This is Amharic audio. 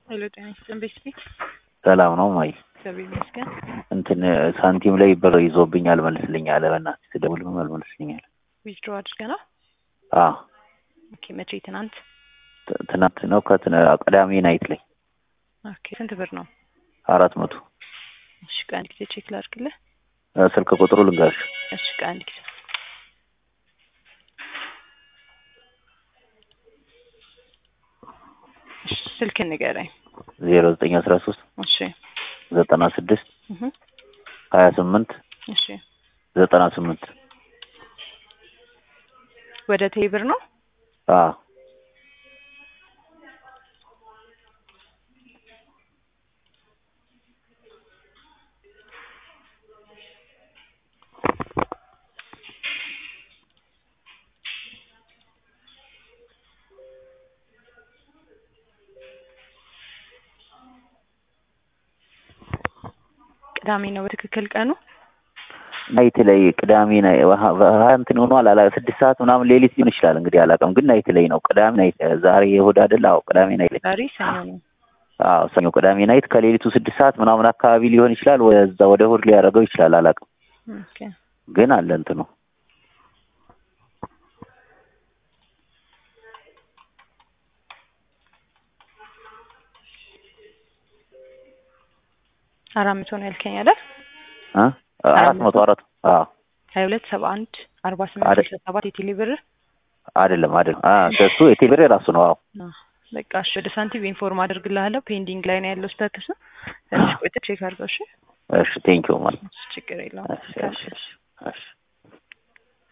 ሄሎ ጤና ይስጥልን ቤተሰቤ ሰላም ነው ማይ እግዚአብሔር ይመስገን። እንትን ሳንቲም ላይ ብር ይዞብኝ አልመልስልኝ አለ። በእናትህ ስደውልም አልመልስልኝ አለ። ዊዝድሮ አድርገናል። አዎ ኦኬ መቼ? ትናንት። ት- ትናንት ነው ከትን ቅዳሜ ናይት ላይ ኦኬ ስንት ብር ነው? አራት መቶ እሺ ቆይ አንድ ጊዜ ቼክ ላድርግልህ። እ፣ ስልክ ቁጥሩ ልንገርሽ እሺ ቆይ አንድ ጊዜ እሺ ስልክህን ንገረኝ። ዜሮ ዘጠኝ አስራ ሶስት እሺ ዘጠና ስድስት እህ ሀያ ስምንት እሺ ዘጠና ስምንት ወደ ቴብር ነው? አዎ ቅዳሜ ነው በትክክል ቀኑ? ናይት ላይ ቅዳሜ ናይ ሀያ እንትን ሆኗል አላ ስድስት ሰዓት ምናምን ሌሊት ሊሆን ይችላል እንግዲህ አላውቅም፣ ግን ናይት ላይ ነው። ቅዳሜ ናይት ዛሬ የእሑድ አይደል? አዎ ቅዳሜ ናይት ላይ ዛሬ ሰኞ ነው። አዎ ሰኞ ቅዳሜ ናይት ከሌሊቱ ስድስት ሰዓት ምናምን አካባቢ ሊሆን ይችላል። ወደዛ ወደ እሑድ ሊያደርገው ይችላል አላውቅም፣ ኦኬ ግን አለ እንትኑ አራት መቶ ነው ያልከኝ አይደል? እ አራት መቶ አራት አዎ ሀያ ሁለት ሰባ አንድ አርባ ስምንት አይደል? ስልሳ ሰባት የቴሌ ብር አይደለም አይደለም አ እሱ የቴሌብር የራሱ ነው። አዎ አዎ፣ በቃ እሺ ወደ ሳንቲም ኢንፎርም አድርግልሃለሁ። ፔንዲንግ ላይ ነው ያለው ስታተስ። ትንሽ ቆይተህ ቼክ አድርገው። እሺ እሺ ቴንኪው ማለት ችግር የለውም። እሺ እሺ እሺ እሺ